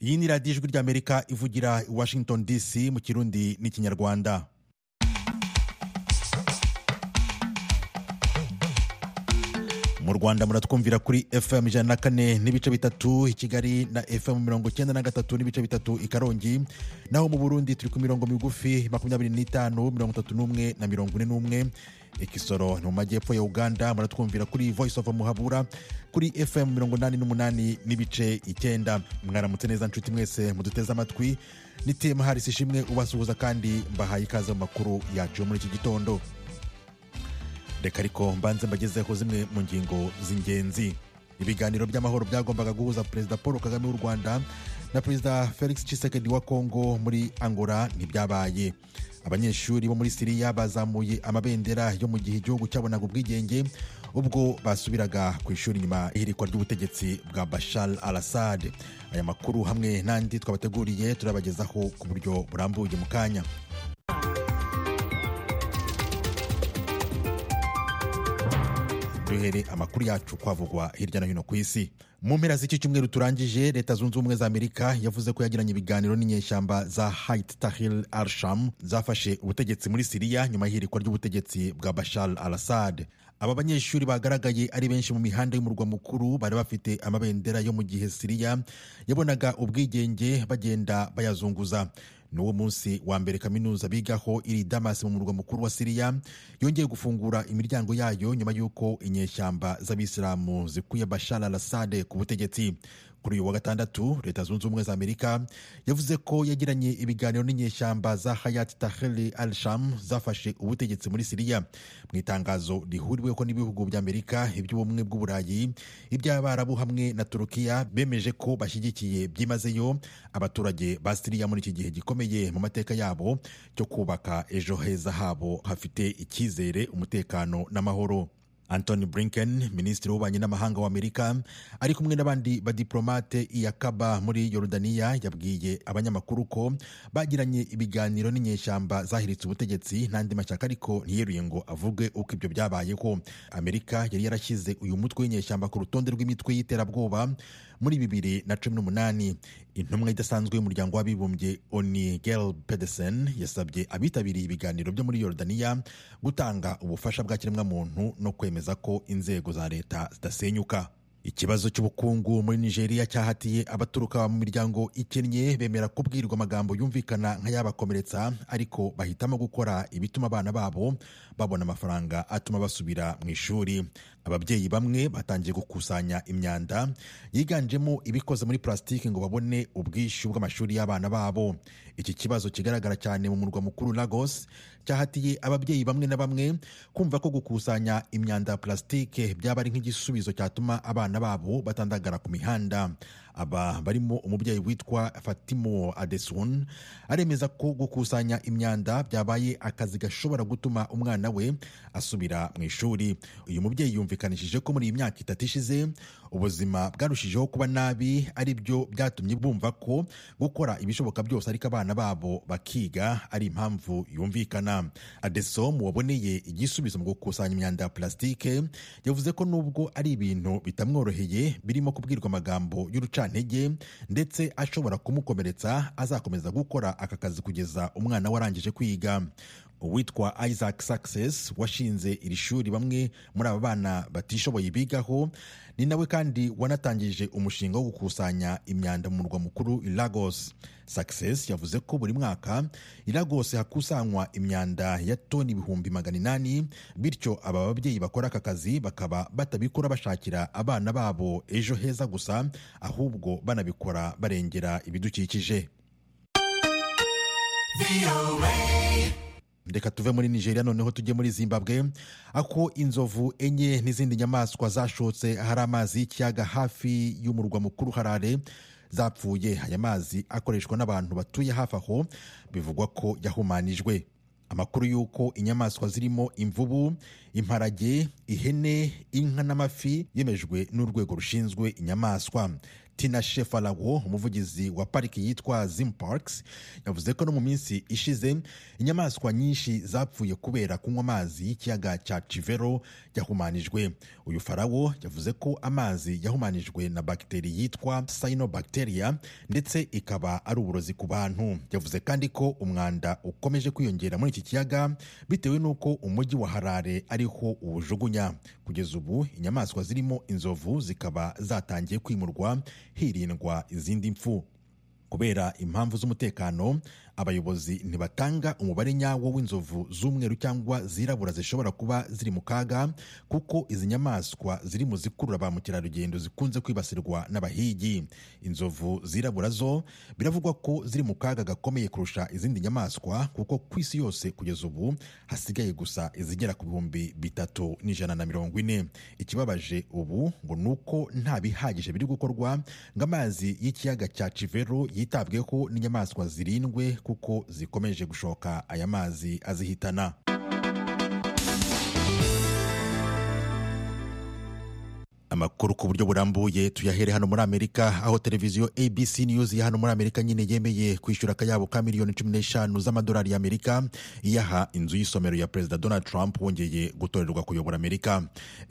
iyi ni radiyo ijwi ry'amerika ivugira i washington dc mu kirundi n'ikinyarwanda mu rwanda muratwumvira kuri fm ijana na kane n'ibice bitatu i kigali na fm mirongo icyenda na gatatu n'ibice bitatu i karongi naho mu burundi turi ku mirongo migufi makumyabiri n'itanu mirongo itatu n'umwe na mirongo ine n'umwe ikisoro ni mu majyepfo ya uganda muratwumvira kuri voice of muhabura kuri fm mirongo inani n'umunani n'ibice icyenda mwaramutse neza nshuti mwese muduteze amatwi nitema harisi ishimwe ubasuhuza kandi mbahaye ikaze mu makuru yacu muri iki gitondo reka ariko mbanze mbagezeho zimwe mu ngingo z'ingenzi ibiganiro by'amahoro byagombaga guhuza perezida paul kagame w'u rwanda na perezida felix cisekedi wa kongo muri angola ntibyabaye abanyeshuri bo muri siriya bazamuye amabendera yo mu gihe igihugu cyabonaga ubwigenge ubwo basubiraga ku ishuri nyuma y'ihirikwa ry'ubutegetsi bwa bashar al assad aya makuru hamwe n'andi twabateguriye turabagezaho ku buryo burambuye mu kanya duhere amakuru yacu kwavugwa hirya no hino ku isi mu mpera z'iki cyumweru turangije leta zunze ubumwe za amerika yavuze ko yagiranye ibiganiro n'inyeshyamba za hait tahil arsham zafashe ubutegetsi muri siriya nyuma y'ihirikwa ry'ubutegetsi bwa bashar al assad aba banyeshuri bagaragaye ari benshi mu mihanda y'umurwa mukuru bari bafite amabendera yo mu gihe siriya yabonaga ubwigenge bagenda bayazunguza n'uwo munsi wa mbere kaminuza bigaho iri damas mu murwa mukuru wa siriya yongeye gufungura imiryango yayo nyuma y'uko inyeshyamba z'abisilamu zikuye bashar al assad ku butegetsi kuri uyu wa gatandatu leta zunze ubumwe za amerika yavuze ko yagiranye ibiganiro n'inyeshyamba za hayat taheli al sham zafashe ubutegetsi muri siriya mu itangazo rihuriweho n'ibihugu bya amerika iby'ubumwe bw'uburayi iby'abarabu hamwe na turukiya bemeje ko bashyigikiye byimazeyo abaturage ba siriya muri iki gihe gikomeye mu mateka yabo cyo kubaka ejo heza habo hafite icyizere umutekano n'amahoro antony blinken minisitiri w'ububanyi n'amahanga wa amerika ari kumwe n'abandi badiplomate iyakaba muri yorodaniya yabwiye abanyamakuru ko bagiranye ibiganiro n'inyeshyamba zahiritse ubutegetsi n'andi mashyaka ariko ntiyeruye ngo avuge uko ibyo byabayeho amerika yari yarashyize uyu mutwe w'inyeshyamba ku rutonde rw'imitwe y'iterabwoba muri bibiri na cumi n'umunani intumwa idasanzwe y'umuryango w'abibumbye oni gerl pedersen yasabye abitabiriye ibiganiro byo muri yorodaniya gutanga ubufasha bwa kiremwamuntu no kwemeza ko inzego za leta zidasenyuka ikibazo cy'ubukungu muri nigeria cyahatiye abaturuka mu miryango ikennye bemera kubwirwa amagambo yumvikana nk'ayabakomeretsa ariko bahitamo gukora ibituma abana babo babona amafaranga atuma basubira mu ishuri ababyeyi bamwe batangiye gukusanya imyanda yiganjemo ibikoze muri purasitiki ngo babone ubwishyu bw'amashuri y'abana babo iki kibazo kigaragara cyane mu murwa mukuru lagos cyahatiye ababyeyi bamwe na bamwe kumva ko gukusanya imyanda ya purasitike byaba ari nk'igisubizo cyatuma abana abana babo batandagara ku mihanda aba barimo umubyeyi witwa fatimo adesun aremeza ko gukusanya imyanda byabaye akazi gashobora gutuma umwana we asubira mu ishuri uyu mubyeyi yumvikanishije ko muri iyi myaka itatu ishize ubuzima bwarushijeho kuba nabi ari byo byatumye bumva ko gukora ibishoboka byose ariko abana babo bakiga ari impamvu yumvikana adesom waboneye igisubizo mu gukusanya imyanda ya purasitike yavuze ko nubwo ari ibintu bitamworoheye birimo kubwirwa amagambo y'uruca ntege ndetse ashobora kumukomeretsa azakomeza gukora aka kazi kugeza umwana we arangije kwiga uwitwa isaac success washinze iri shuri bamwe muri aba bana batishoboye bigaho ni nawe kandi wanatangije umushinga wo gukusanya imyanda mu murwa mukuru i lagos success yavuze ko buri mwaka i lagos hakusanywa imyanda ya toni ibihumbi magana inani bityo aba babyeyi bakora aka kazi bakaba batabikora bashakira abana babo ejo heza gusa ahubwo banabikora barengera ibidukikije reka tuve muri nigeria noneho tujye muri zimbabwe ako inzovu enye n'izindi nyamaswa zashotse ahari amazi y'ikiyaga hafi y'umurwa mukuru harare zapfuye aya mazi akoreshwa n'abantu batuye hafi aho bivugwa ko yahumanijwe amakuru y'uko inyamaswa zirimo imvubu imparage ihene inka n'amafi yemejwe n'urwego rushinzwe inyamaswa tina shefalago umuvugizi wa pariki yitwa zim parks yavuze ko no mu minsi ishize inyamaswa nyinshi zapfuye kubera kunywa amazi y'ikiyaga cya chivero yahumanijwe uyu farawo yavuze ko amazi yahumanijwe na bagiteri yitwa cyanobacteria ndetse ikaba ari uburozi ku bantu yavuze kandi ko umwanda ukomeje kwiyongera muri iki kiyaga bitewe n'uko umujyi wa harare ariho uwujugunya kugeza ubu inyamaswa zirimo inzovu zikaba zatangiye kwimurwa hirindwa izindi mfu kubera impamvu z'umutekano abayobozi ntibatanga umubare nyawo w'inzovu z'umweru cyangwa zirabura zishobora kuba ziri mu kaga kuko izi nyamaswa ziri mu zikurura ba mukerarugendo zikunze kwibasirwa n'abahigi inzovu zirabura zo biravugwa ko ziri mu kaga gakomeye kurusha izindi nyamaswa kuko ku isi yose kugeza ubu hasigaye gusa izigera ku bihumbi bitatu n'ijana na mirongo ine ikibabaje ubu ngo ni uko nta bihagije biri gukorwa ngo amazi y'ikiyaga cya chivero yitabweho n'inyamaswa zirindwe kuko zikomeje gushoka aya mazi azihitana amakuru ku buryo burambuye tuyahere hano muri amerika aho televiziyo abc news ya hano muri amerika nyine yemeye kwishyura akayabo ka miliyoni cumi n'eshanu z'amadolari y'amerika iyaha inzu y'isomero ya perezida donald trump wongeye gutorerwa kuyobora amerika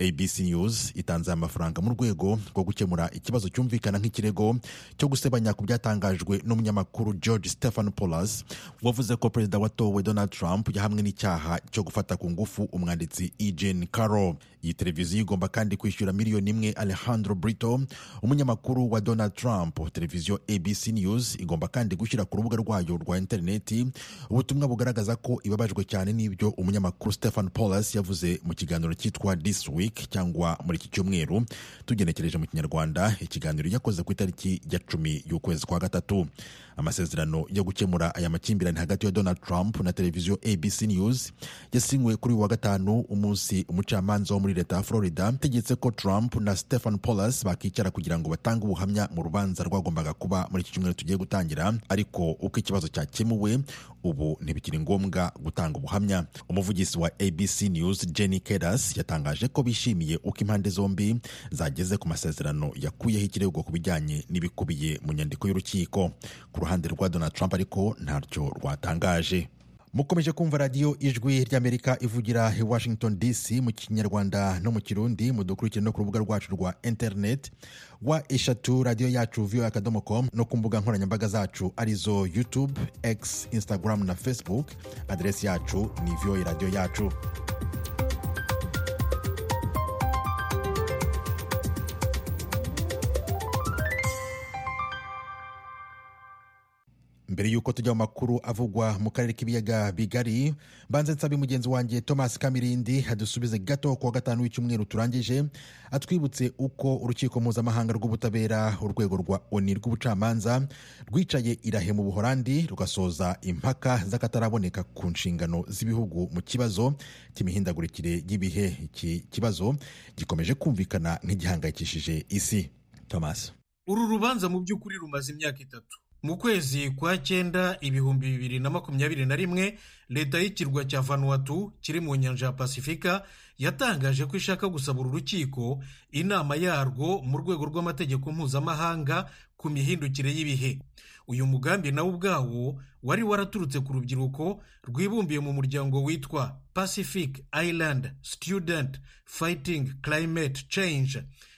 abc news itanze aya mafaranga mu rwego rwo gukemura ikibazo cyumvikana nk'ikirego cyo gusebanya ku byatangajwe n'umunyamakuru george stephen polas wavuze ko perezida watowe donald trump yahamwe n'icyaha cyo gufata ku ngufu umwanditsi eugene carroll iyi televiziyo igomba kandi kwishyura miliyoni imwe alejandro brito umunyamakuru wa donald trump televiziyo abc news igomba kandi gushyira ku rubuga rwayo rwa interineti ubutumwa bugaragaza ko ibabajwe cyane n'ibyo umunyamakuru stephen polas yavuze mu kiganiro cyitwa this week cyangwa muri iki cyumweru tugenekereje mu kinyarwanda ikiganiro yakoze ku itariki ya cumi y'ukwezi kwa gatatu amasezerano yo gukemura aya makimbirane hagati ya donald trump na televiziyo abc news yasinywe kuri uyu wa gatanu umunsi umucamanza wo muri leta ya florida ategetse ko trump na stephen polas bakicara kugira ngo batange ubuhamya mu rubanza rwagombaga kuba muri iki cyumweru tugiye gutangira ariko uko ikibazo cyakemuwe ubu ntibikiri ngombwa gutanga ubuhamya umuvugizi wa abc news jenny kedas yatangaje ko bishimiye uko impande zombi zageze ku masezerano yakuyeho ikirego ku bijyanye n'ibikubiye mu nyandiko y'urukiko ku ruhande rwa donald trump ariko ntacyo rwatangaje mukomeje kumva radiyo ijwi ry'amerika ivugira i washington dc mu kinyarwanda no mu kirundi mudukurikire no ku rubuga rwacu rwa interineti wa eshatu radiyo yacu voa akadomo com no ku mbuga nkoranyambaga zacu arizo youtube x instagram na facebook aderesi yacu ni voa radiyo yacu mbere y'uko tujya mu makuru avugwa mu karere k'ibiyaga bigari mbanze nsabe mugenzi wanjye thomas kamirindi adusubize gato ku wa gatanu w'icyumweru turangije atwibutse uko urukiko mpuzamahanga rw'ubutabera urwego rwa oni rw'ubucamanza rwicaye irahe mu buhorandi rugasoza impaka z'akataraboneka ku nshingano z'ibihugu mu kibazo cy'imihindagurikire y'ibihe iki kibazo gikomeje kumvikana nk'igihangayikishije isi thomas uru rubanza mu by'ukuri rumaze imyaka itatu mu kwezi kwa cyenda ibihumbi bibiri na makumyabiri na rimwe leta y'ikirwa cya vanuatu kiri mu nyanja ya pasifika yatangaje ko ishaka gusaba uru rukiko inama yarwo mu rwego rw'amategeko mpuzamahanga ku mihindukire y'ibihe uyu mugambi nawo ubwawo wari waraturutse ku rubyiruko rwibumbiye mu muryango witwa pacific island student fighting climate change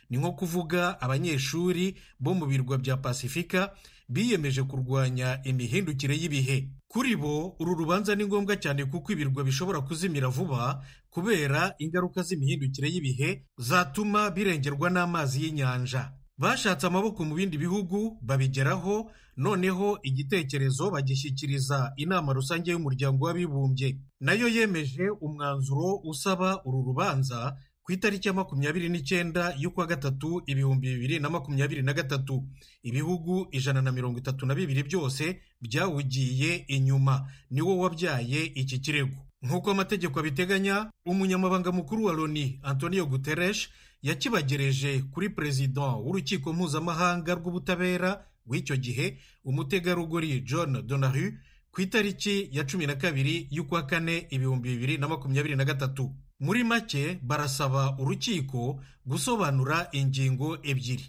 ni nko kuvuga abanyeshuri bo mu birwa bya pasifika biyemeje kurwanya imihindukire y'ibihe kuri bo uru rubanza ni ngombwa cyane kuko ibirwa bishobora kuzimira vuba kubera ingaruka z'imihindukire y'ibihe zatuma birengerwa n'amazi y'inyanja bashatse amaboko mu bindi bihugu babigeraho noneho igitekerezo bagishyikiriza inama rusange y'umuryango w'abibumbye nayo yemeje umwanzuro usaba uru rubanza ku itariki ya makumyabiri n'icyenda y'ukwa gatatu ibihumbi bibiri na makumyabiri na gatatu ibihugu ijana na mirongo itatu na bibiri byose byawugiye inyuma niwo wabyaye iki kirego nk'uko amategeko abiteganya umunyamabanga mukuru wa loni antonio guterres yakibagereje kuri perezida w'urukiko mpuzamahanga rw'ubutabera w'icyo gihe umutegarugori john donahu ku itariki ya cumi na kabiri y'ukwa kane ibihumbi bibiri na makumyabiri na gatatu muri make barasaba urukiko gusobanura ingingo ebyiri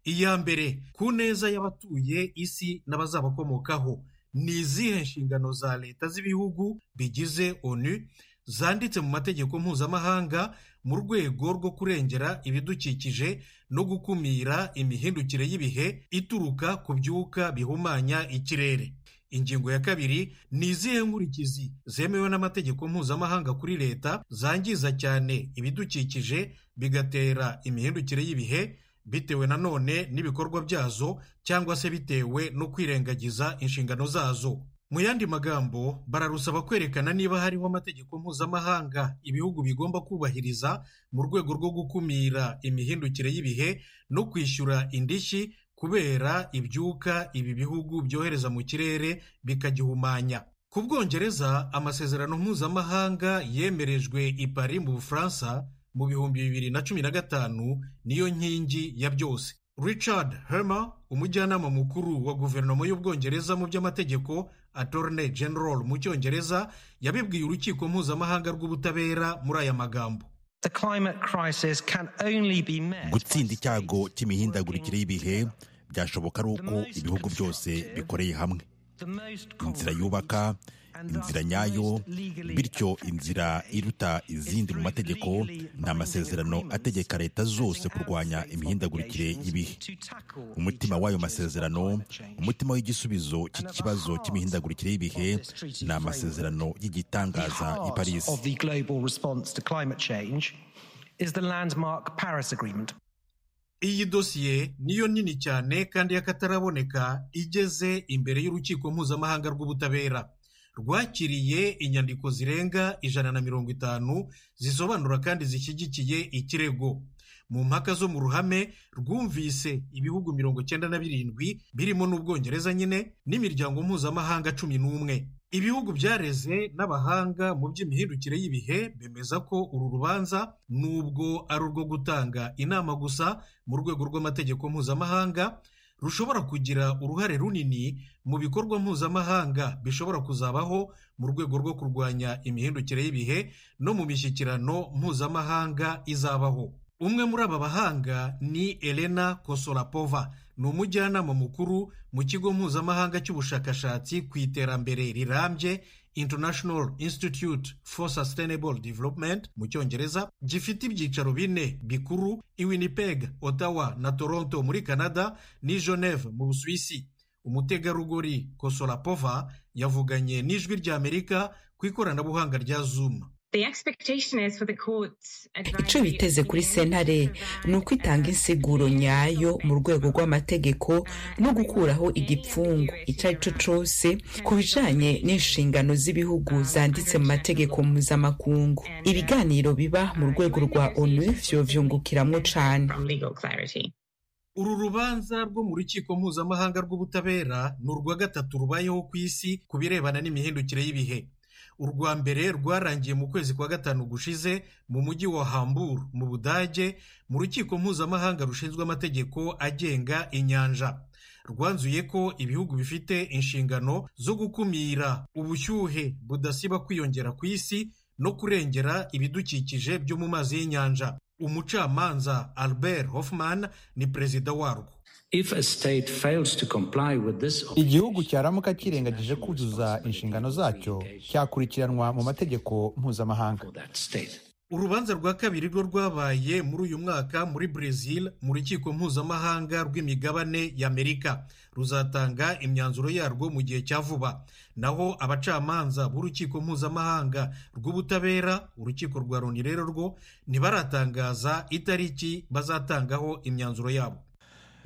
iya mbere ku neza y'abatuye isi n'abazabakomokaho ni izihe nshingano za leta z'ibihugu bigize onu zanditse mu mategeko mpuzamahanga mu rwego rwo kurengera ibidukikije no gukumira imihindukire y'ibihe ituruka ku byuka bihumanya ikirere ingingo ya kabiri ni izihe nkurikizi zemewe n'amategeko mpuzamahanga kuri leta zangiza cyane ibidukikije bigatera imihindukire y'ibihe bitewe nanone n'ibikorwa byazo cyangwa se bitewe no kwirengagiza inshingano zazo mu yandi magambo bararusaba kwerekana niba hariho amategeko mpuzamahanga ibihugu bigomba kubahiriza mu rwego rwo gukumira imihindukire y'ibihe no kwishyura indishyi kubera ibyuka ibi bihugu byohereza mu kirere bikagihumanya ku bwongereza amasezerano mpuzamahanga yemerejwe i Paris mu bufaransa mu bihumbi bibiri na cumi na gatanu niyo nkingi ya byose richard Hermer umujyanama mukuru wa guverinoma y'ubwongereza mu by'amategeko Attorney General mu cyongereza yabibwiye urukiko mpuzamahanga rw'ubutabera muri aya magambo gutsinda icyago cy'imihindagurikire y'ibihe byashoboka ari uko ibihugu byose bikoreye hamwe inzira yubaka inzira nyayo bityo inzira iruta izindi mu mategeko ni amasezerano ategeka leta zose kurwanya imihindagurikire y'ibihe umutima w'ayo masezerano umutima w'igisubizo cy'ikibazo cy'imihindagurikire y'ibihe ni amasezerano y'igitangaza i paris iyi dosiye niyo nini cyane kandi y'akataraboneka igeze imbere y'urukiko mpuzamahanga rw'ubutabera rwakiriye inyandiko zirenga ijana na mirongo itanu zisobanura kandi zishyigikiye ikirego mu mpaka zo mu ruhame rwumvise ibihugu mirongo cyenda na birindwi birimo n'ubwongereza nyine n'imiryango mpuzamahanga cumi n'umwe ibihugu byareze n'abahanga mu by'imihindukire y'ibihe bemeza ko uru rubanza nubwo ari urwo gutanga inama gusa mu rwego rw'amategeko mpuzamahanga rushobora kugira uruhare runini mu bikorwa mpuzamahanga bishobora kuzabaho mu rwego rwo kurwanya imihindukire y'ibihe no mu mishyikirano mpuzamahanga izabaho umwe muri aba bahanga ni elena kosorapova ni umujyanama mukuru mu kigo mpuzamahanga cy'ubushakashatsi ku iterambere rirambye international institute for sustainable development mu cyongereza gifite ibyicaro bine bikuru i winnipeg ottawa na toronto muri canada ni geneve mu busuwisi umutegarugori kosorapova yavuganye n'ijwi ry'amerika ku ikoranabuhanga rya zoom icyo biteze kuri sentare ni uko itanga insiguro nyayo mu rwego rw'amategeko no gukuraho igipfungu icyo ari cyo cyose ku bijyanye n'inshingano z'ibihugu zanditse mu mategeko mpuzamakungu ibiganiro biba mu rwego rwa onu byobyungukiramwo cyane uru rubanza rwo mu rukiko mpuzamahanga rw'ubutabera ni urwa gatatu rubayeho ku isi ku birebana n'imihindukire y'ibihe urwa mbere rwarangiye mu kwezi kwa gatanu gushize mu mujyi wa hamburu mu budage mu rukiko mpuzamahanga rushinzwe amategeko agenga inyanja rwanzuye ko ibihugu bifite inshingano zo gukumira ubushyuhe budasiba kwiyongera ku isi no kurengera ibidukikije byo mu mazi y'inyanja umucamanza albert hoffman ni perezida warwo igihugu cyaramuka kirengagije kuzuza inshingano zacyo cyakurikiranwa mu mategeko mpuzamahanga urubanza rwa kabiri rwo rwabaye muri uyu mwaka muri brezil mu rukiko mpuzamahanga rw'imigabane y'amerika ruzatanga imyanzuro yarwo mu gihe cya vuba naho abacamanza b'urukiko mpuzamahanga rw'ubutabera urukiko rwa loni rero rwo ntibaratangaza itariki bazatangaho imyanzuro yabo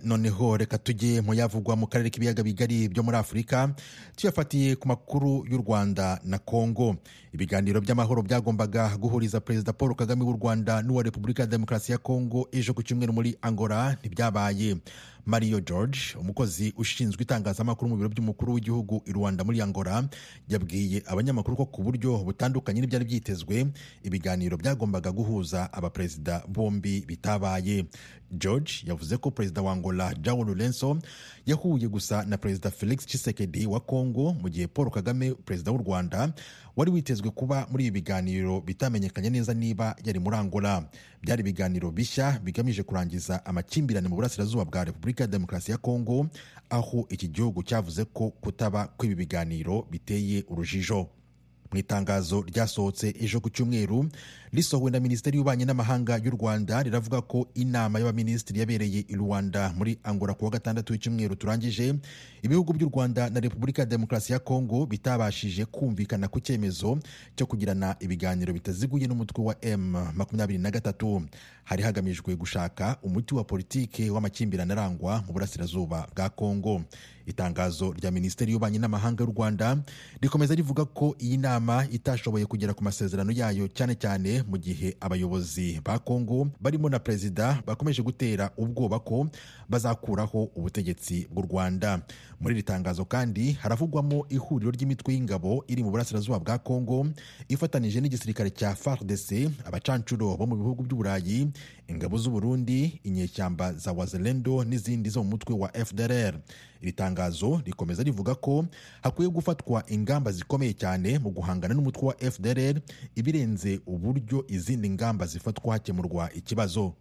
noneho reka tujye mu yavugwa mu karere k'ibiyaga bigari byo muri afurika tuyafatiye ku makuru y'u rwanda na kongo ibiganiro by'amahoro byagombaga guhuriza perezida paul kagame w'u rwanda n'uwa repubulika ya demokarasi ya kongo ejo ku cyumweru muri angola ntibyabaye mario george umukozi ushinzwe itangazamakuru mu biro by'umukuru w'igihugu i rwanda muri angola yabwiye abanyamakuru ko ku buryo butandukanye n'ibyari byitezwe ibiganiro byagombaga guhuza abaperezida bombi bitabaye george yavuze ko perezida wa angola jao lorenzo yahuye gusa na perezida felix tshisekedi wa congo mu gihe paul kagame perezida w'u rwanda wari witezwe kuba muri ibi biganiro bitamenyekanye neza niba yari muri angola byari ibiganiro bishya bigamije kurangiza amakimbirane mu burasirazuba bwa repubulika ya demokarasi ya kongo aho iki gihugu cyavuze ko kutaba kw'ibi biganiro biteye urujijo mu itangazo ryasohotse ejo ku cyumweru risohowe na minisiteri y'ububanyi n'amahanga y'u rwanda riravuga ko inama y'abaminisitiri yabereye i rwanda muri angola ku wa gatandatu w'icyumweru turangije ibihugu by'u rwanda na repubulika ya demokarasi ya kongo bitabashije kumvikana ku cyemezo cyo kugirana ibiganiro bitaziguye n'umutwe wa m makumyabiri na gatatu hari hagamijwe gushaka umuti wa politiki w'amakimbirane arangwa mu burasirazuba bwa kongo itangazo rya minisiteri y'ububanyi n'amahanga y'u rwanda rikomeza rivuga ko iyi nama itashoboye kugera ku masezerano yayo cyane cyane mu gihe abayobozi ba kongo barimo na perezida bakomeje gutera ubwoba ko bazakuraho ubutegetsi bw'u rwanda muri iri tangazo kandi haravugwamo ihuriro ry'imitwe y'ingabo iri mu burasirazuba bwa kongo ifatanije n'igisirikare cya fardc abacancuro bo mu bihugu by'uburayi ingabo z'uburundi inyeshyamba za wazelendo n'izindi zo mu mutwe wa fdrr iri tangazo rikomeza rivuga ko hakwiye gufatwa ingamba zikomeye cyane mu guhangana n'umutwe wa fdrr ibirenze uburyo izindi ngamba zifatwa hakemurwa ikibazo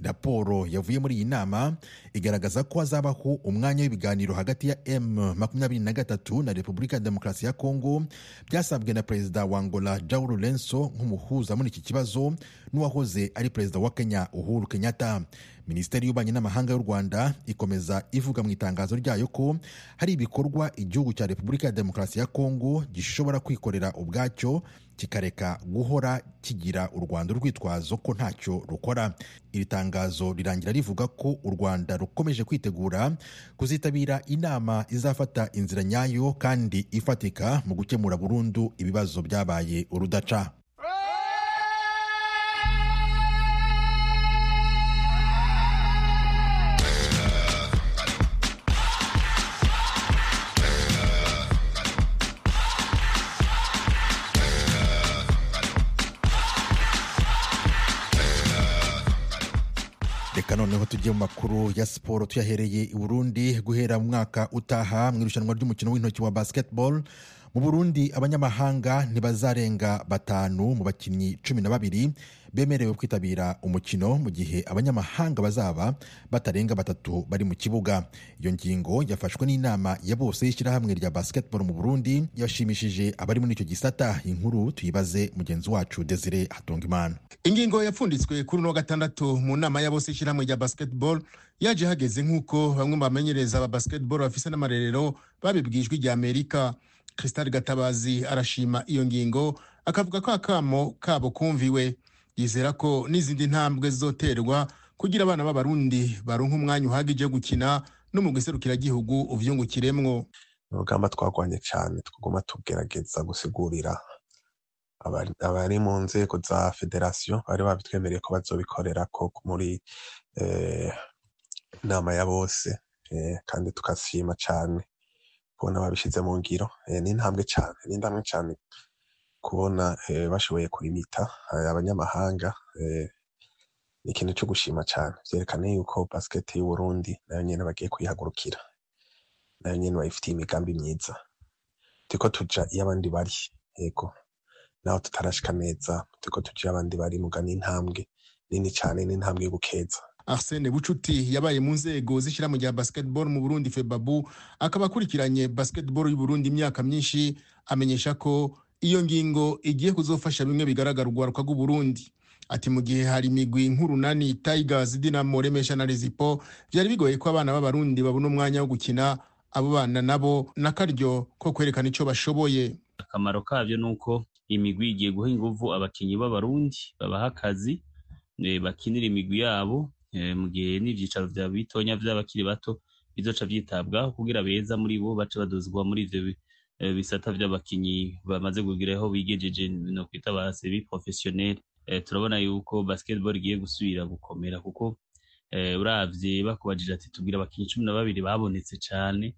raporo yavuye muri iyi nama igaragaza ko hazabaho umwanya w'ibiganiro hagati ya m makumyabiri na gatatu na repubulika ya demokarasi ya kongo byasabwe na perezida wa angola jao lorenzo nk'umuhuza muri iki kibazo n'uwahoze ari perezida wa kenya uhuru kenyatta minisiteri y'ububanyi n'amahanga y'u rwanda ikomeza ivuga mu itangazo ryayo ko hari ibikorwa igihugu cya repubulika ya demokarasi ya kongo gishobora kwikorera ubwacyo kikareka guhora kigira u rwanda urwitwazo ko ntacyo rukora iri tangazo rirangira rivuga ko u rwanda rukomeje kwitegura kuzitabira inama izafata inzira nyayo kandi ifatika mu gukemura burundu ibibazo byabaye urudaca reka noneho tujye mu makuru ya siporo tuyahereye i burundi guhera mu mwaka utaha mu irushanwa ry'umukino w'intoki wa basketball mu burundi abanyamahanga ntibazarenga batanu mu bakinnyi cumi na babiri bemerewe kwitabira umukino mu gihe abanyamahanga bazaba batarenga batatu bari mu kibuga iyo ngingo yafashwe n'inama ya bose y'ishyirahamwe rya basketball mu burundi yashimishije abari muri icyo gisata inkuru tuyibaze mugenzi wacu desire hatungimana ingingo yapfunditswe kuri uno wa gatandatu mu nama ya bose y'ishyirahamwe rya basketball yaje hageze nk'uko bamwe mu bamenyereza aba basketball bafise n'amarerero babibwijwe ijya amerika Crystal Gatabazi arashima iyo ngingo akavuga ko akamo kabo kumviwe yizera ko n'izindi ntambwe zizoterwa kugira abana b'abarundi baronke umwanya uhagije wo gukina no mu gihugu uvyungukiremwo urugamba twagwanye cyane twaguma tugerageza gusigurira abari- abari mu nzego za federasiyo bari babitwemereye ko bazobikorera ko muri eh, inama ya bose eh, kandi tukashima cane kubona babishyize mu ngiro eh, ni intambwe cyane ni intambwe cyane kubona eh, bashoboye kurimita eh, abanyamahanga eh, ni ikintu cyo gushima cyane byerekana yuko basiketi y'uburundi nayo nyine bagiye kuyihagurukira nayo nyine bayifitiye imigambi myiza turiko tuja iyo abandi bari yego naho tutarashika neza turiko tuja iyo abandi bari muga ni intambwe nini cyane ni intambwe yo gukeza Arsene Bucuti yabaye mu nzego z'ishyirahamwe rya basketball mu Burundi FEBABU akaba akurikiranye basketball y'u Burundi imyaka myinshi amenyesha ko iyo ngingo igiye kuzofasha bimwe bigaragara urwaruka rw'u Burundi ati mu gihe hari imigwi nk'urunani Tigers Dynamo Remesha na Rezipo byari bigoye ko abana b'abarundi babona umwanya wo gukina abo bana nabo n'akaryo ko kwerekana icyo bashoboye akamaro kabyo ni uko imigwi igiye guha inguvu abakinyi b'abarundi babaha akazi eh, bakinira imigwi yabo eh, mu gihe n'ivyicaro vya bitonya vy'abakiri bato bizoca vyitabwaho kugira beza muri bo bace baduzwa muri ivyo bi- eh, bisata vy'abakinyi bamaze kugira aho bigejeje no kwita base bi professionnel turabona yuko basketball igiye gusubira gukomera kuko uravye bakubajije ati tubwira abakinyi cumi na babiri babonetse cane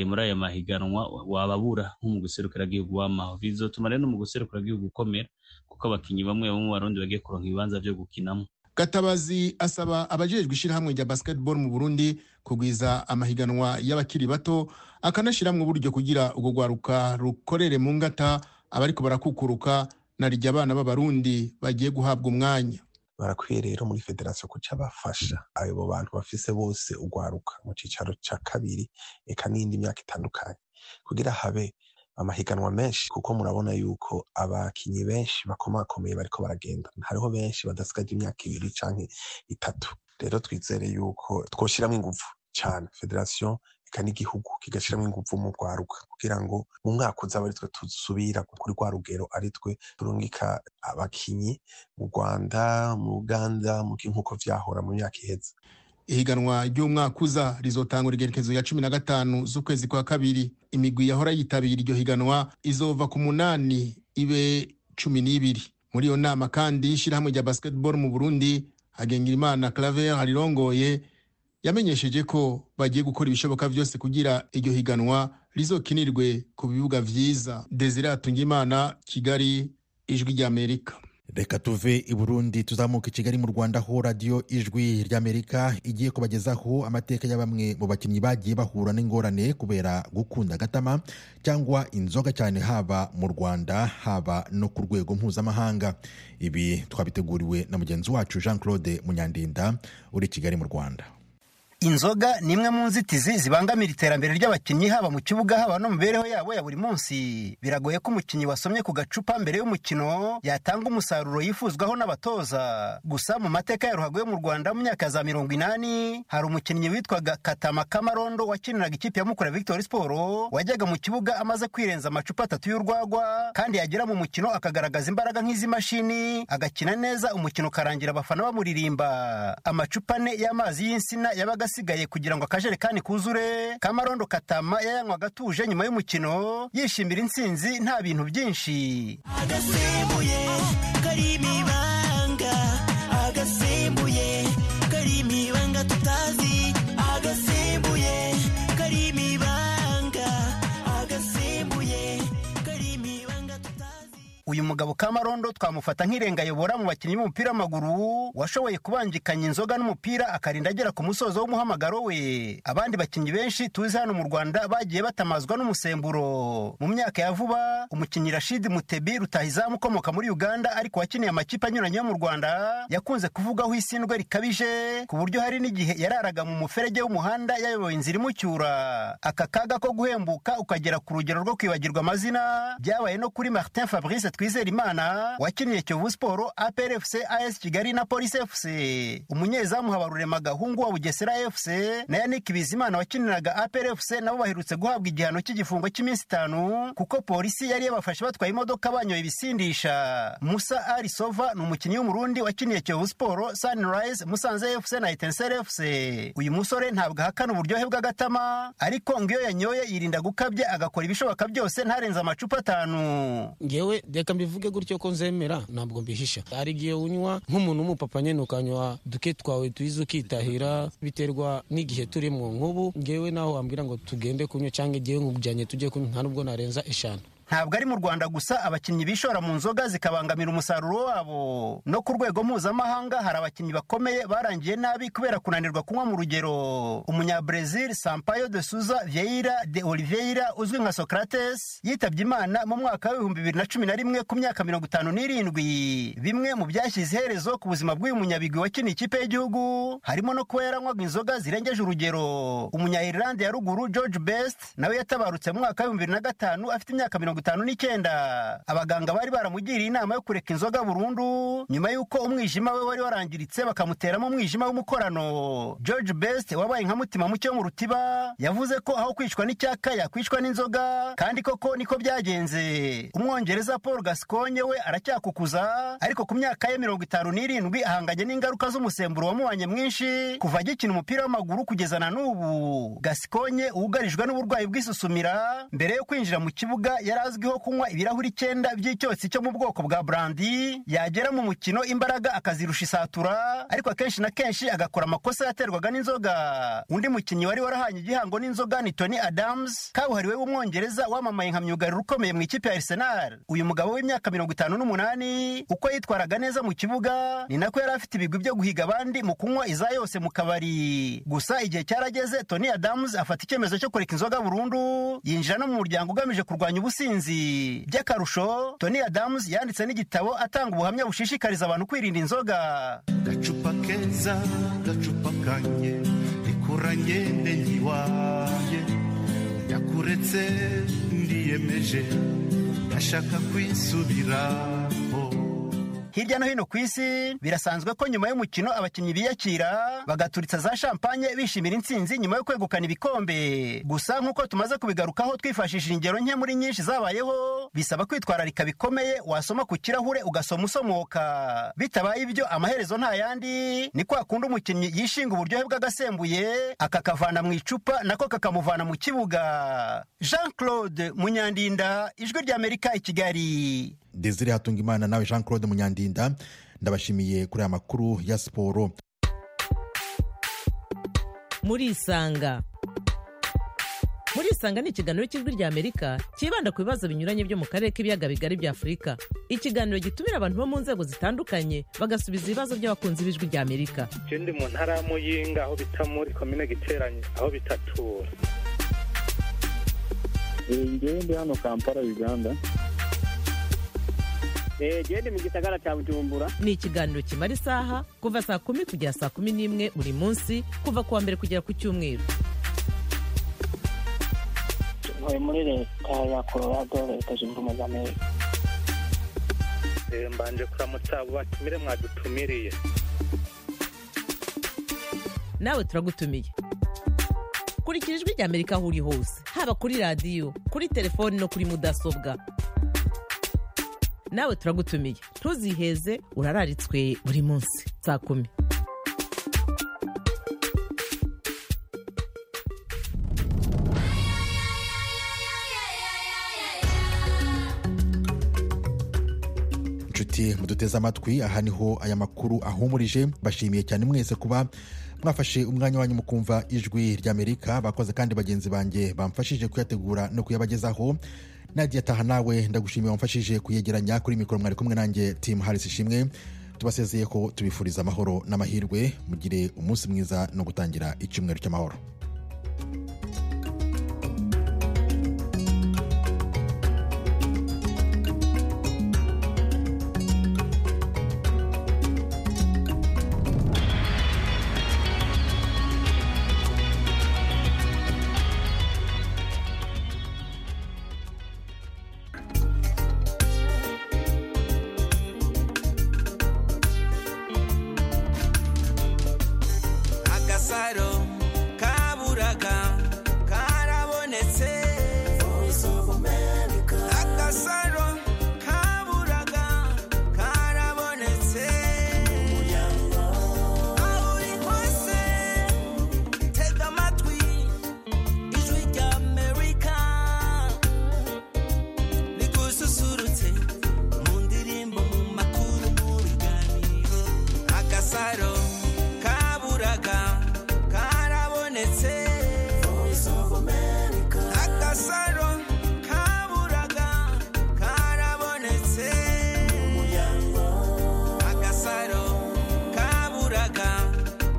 muri aya mahiganwa wababura nko mu gihugu w'amaho bizotuma rero no mu gihugu ukomera kuko abakinyi bamwe bamwe barundi bagiye kuronka ibibanza vyo gukinamo gatabazi asaba abajejwe ishyirahamwe rya basketball mu burundi kugwiza amahiganwa y'abakiri bato akanashyiramo uburyo kugira urwo rwaruka rukorere mu ngata abariko barakukuruka na rijya abana b'abarundi bagiye guhabwa umwanya barakwiye rero muri federasiyo kuca bafasha abo bantu bafise bose urwaruka mu cyicaro cya kabiri eka n'indi myaka itandukanye kugira habe amahiganwa menshi kuko murabona yuko abakinyi benshi bakomakomeye bariko baragenda hariho benshi badasigaje imyaka ibiri canke itatu rero twizere yuko twoshiramwo inguvu cane federasiyo eka n'igihugu kigashiramwo inguvu mu rwaruka kugira ngo mu mwaka uza ari twe tusubira kuri rwa rugero ari twe turungika abakinyi mu rwanda mu uganda nk'uko vyahora mu myaka iheze ihiganwa ry'umwaka uza rizotangura igerekezo ya cumi na gatanu z'ukwezi kwa kabiri imigwi yahora yitabira iryo higanwa izova ku munani ibe cumi n'ibiri muri iyo nama kandi ishyirahamwe rya basketball mu burundi hagengerimana claver harirongoye yamenyesheje ko bagiye gukora ibishoboka byose kugira iryo higanwa rizokinirwe ku bibuga byiza desire atungimana kigali ijwi ry'amerika reka tuve i burundi tuzamuka i kigali mu rwanda ho radiyo ijwi ry'amerika igiye kubagezaho amateka ya bamwe mu bakinnyi bagiye bahura n'ingorane kubera gukunda agatama cyangwa inzoga cyane haba mu rwanda haba no ku rwego mpuzamahanga ibi twabiteguriwe na mugenzi wacu jean claude munyandinda uri kigali mu rwanda inzoga ni imwe mu nzitizi zibangamira iterambere ry'abakinnyi haba mu kibuga haba no mu mibereho yabo ya buri munsi biragoye ko umukinnyi wasomye ku gacupa mbere y'umukino yatanga umusaruro yifuzwaho n'abatoza gusa mu mateka ya ruhago yo mu rwanda mu myaka za mirongo inani hari umukinnyi witwaga katama kamarondo wakiniraga ikipe ya mukura victory siporo wajyaga mu kibuga amaze kwirenza amacupa atatu y'urwagwa kandi yagera mu mukino akagaragaza imbaraga nk'iz'imashini agakina neza umukino ukarangira abafana bamuririmba amacupa ane y'amazi y'insina yabaga asigaye kugira ngo akajerekani kuzure kamarondo katama yayanywa agatuje nyuma y'umukino yishimira intsinzi nta bintu byinshi agasembuye karimo ibanga agasembuye karimo ibanga tutazi agasembuye karimo ibanga agasembuye karimo ibanga tutazi uyu mugabo kamarondo twamufata nk'irengayobora mu bakinnyi b'umupira w'amaguru washoboye kubangikanya inzoga n'umupira akarinda agera ku musozo w'umuhamagaro we abandi bakinnyi benshi tuzi hano mu rwanda bagiye batamazwa n'umusemburo mu myaka ya vuba umukinnyi rashidi mutebi rutahizamu ukomoka muri uganda ariko wakiniye amakipe anyuranye yo mu rwanda yakunze kuvugaho isindwe rikabije ku buryo hari n'igihe yararaga mu muferege w'umuhanda yayoboye inzira imucyura aka kaga ko guhembuka ukagera ku rugero rwo kwibagirwa amazina byabaye no kuri martin fabrice twizera imana wakiniye kiyovu siporo aprfc as kigali na polisi fc umunyezamu habarurema gahungu wa bugesera fc na yannick bizimana wakiniraga aprfc nabo baherutse guhabwa igihano cy'igifungo cy'iminsi itanu kuko polisi yari yabafashe batwaye imodoka banyoye ibisindisha musa arisova ni umukinnyi w'umurundi wakiniye kiyovu siporo sunrise musanze fc na etensel fc uyu musore ntabwo ahakana uburyohe bw'agatama ariko ngo iyo yanyoye yirinda gukabya agakora ibishoboka byose ntarenze amacupa atanu ngewe reka mbivuge gutyo ko nzemera ntabwo mbihisha hari igihe unywa nk'umuntu w'umupapa nyine ukanywa duke twawe tuyize ukitahira biterwa n'igihe turimo nk'ubu ngewe naho wambwira ngo tugende kunywa cyangwa igihe nk'ubujyanye tujye kunywa nta nubwo narenza eshanu ntabwo ari mu rwanda gusa abakinnyi bishora mu nzoga zikabangamira umusaruro wabo no ku rwego mpuzamahanga hari abakinnyi bakomeye barangiye nabi kubera kunanirwa kunywa mu rugero umunyabrezil sampayo de suza vieira de oliveira uzwi nka socrates yitabye imana mu mwaka w'ibihumbi bibiri na cumi na rimwe ku myaka mirongo itanu n'irindwi bimwe mu byashyize iherezo ku buzima bw'uyu munyabigwi wakiniye ikipe y'igihugu harimo no kuba yaranywaga inzoga zirengeje urugero umunya irilande ya ruguru george best nawe yatabarutse mu mwaka w'ibihumbi bibiri na gatanu afite imyaka mirongo mirongo itanu n'icyenda abaganga bari baramugiriye inama yo kureka inzoga burundu nyuma y'uko umwijima we wari warangiritse bakamuteramo umwijima w'umukorano george best wabaye nka mutima muke mu rutiba yavuze ko aho kwicwa n'icyaka yakwicwa n'inzoga kandi koko niko byagenze umwongereza paul gasconye we aracyakukuza ariko ku myaka ye mirongo itanu n'irindwi ahanganye n'ingaruka z'umusemburo wamubanye mwinshi kuva agikina umupira w'amaguru kugeza na n'ubu gasconye wugarijwe n'uburwayi bw'isusumira mbere yo kwinjira mu kibuga yari azwiho kunywa ibirahuri icyenda by'icyosi cyo mu bwoko bwa burandi yagera mu mukino imbaraga akazirusha isatura ariko akenshi na kenshi agakora amakosa yaterwaga n'inzoga undi mukinnyi wari warahanye igihango n'inzoga ni tony adams kabuhariwe w'umwongereza wamamaye nka myugariro ukomeye mu ikipe ya arsenal uyu mugabo w'imyaka mirongo itanu n'umunani uko yitwaraga neza mu kibuga ni nako yari afite ibigwi byo guhiga abandi mu kunywa iza yose mu kabari gusa igihe cyarageze tony adams afata icyemezo cyo kureka inzoga burundu yinjira no mu muryango ugamije kurwanya ubusinzi by'akarusho tony adams yanditse n'igitabo atanga ubuhamya bushishikariza abantu kwirinda inzoga gacupa keza gacupa kanye rikuranye n'enyi waye yakuretse ndiyemeje ndashaka kwisubiraho hirya no hino ku isi birasanzwe ko nyuma y'umukino abakinnyi biyakira bagaturitsa za champagne bishimira intsinzi nyuma yo kwegukana ibikombe gusa nk'uko tumaze kubigarukaho twifashishije ingero nke muri nyinshi zabayeho bisaba kwitwararika bikomeye wasoma ku kirahure ugasoma usomoka bitabaye ibyo amaherezo nta yandi ni kwa kundi umukinnyi yishinga uburyohe bw'agasembuye akakavana mu icupa nako kakamuvana mu kibuga jean claude munyandinda ijwi ry'amerika i kigali desire hatungimana nawe jean claude munyandinda ndabashimiye kuri aya makuru ya siporo murisanga murisanga ni ikiganiro cy'ijwi ry'amerika cyibanda ku bibazo binyuranye byo mu karere k'ibiyaga bigari bya afurika ikiganiro gitumira abantu bo mu nzego zitandukanye bagasubiza ibibazo by'abakunzi b'ijwi ry'amerika je ndi mu ntara ya muyinga aho bita muri komine giteranye aho bitatura ngewe ndi hano kampala uganda genda mu gisagara cya bujumbura ni ikiganiro kimara isaha kuva saa kumi kugera saa kumi n'imwe buri munsi kuva ku wa mbere kugera ku cyumweru tuvuye muri leta ya colorado leta zunze ubumwe za amerika mbanje kuramutsa abo batumire mwadutumiriye nawe turagutumiye kurikira ijwi ry'amerika aho uri hose haba kuri radiyo kuri telefoni no kuri mudasobwa nawe turagutumiye ntuziheze urararitswe buri munsi saa kumi inshuti muduteze amatwi aha niho aya makuru ahumurije bashimiye cyane mwese kuba mwafashe umwanya wanyu mukumva ijwi ry'amerika bakoze kandi bagenzi banjye bamfashije kuyategura no kuyabagezaho nagiye ataha nawe ndagushimiye wamfashije kuyegeranya kuri mikoro mwari kumwe nanjye timu harisi ishimwe tubasezeye ko tubifuriza amahoro n'amahirwe mugire umunsi mwiza no gutangira icyumweru cy'amahoro agasaro kaburaga karabonetse agasaro kaburaga karabonetse aho uri hose tega amatwi ijwi rya amerika rigususurutse mu ndirimbo mu makuru mu biganiro agasaro kaburaga karabonetse agasaro kaburaga karabonetse agasaro kaburaga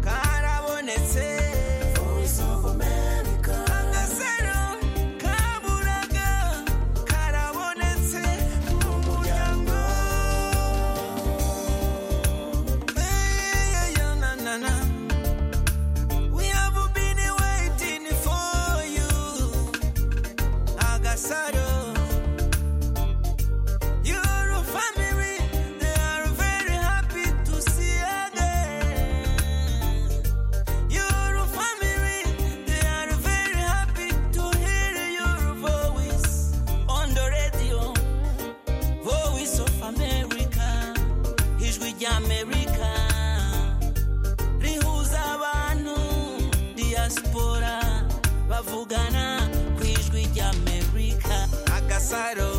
karabonetse agasaro kaburaga karabonetse mu muryango Hey, yeah, na, na, na. We have been waiting for you, Agasaro. Your family, they are very happy to see again. Your family, they are very happy to hear your voice on the radio. Voice of America, ijwi ry'Amerika rihuza abantu diaspora bavugana ku ijwi ry'Amerika agasaro